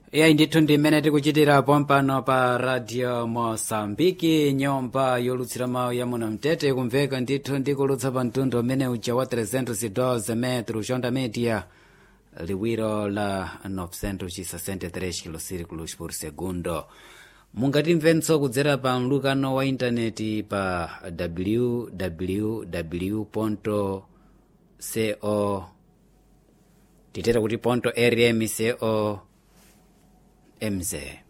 iyayi ndithu ndi mmene tikuchitirapo mpano pa radio mosambiki nyumba yolutsira mawu ya muno mtete kumveka ndithu ndikulutsa pa mtundu umene uja wa 312 metro chonda media liwiro la 963 kilosirikulos por segundo mungatimvenso kudzera pa mlukano wa intaneti pa www co titera kuti ponto rm co mz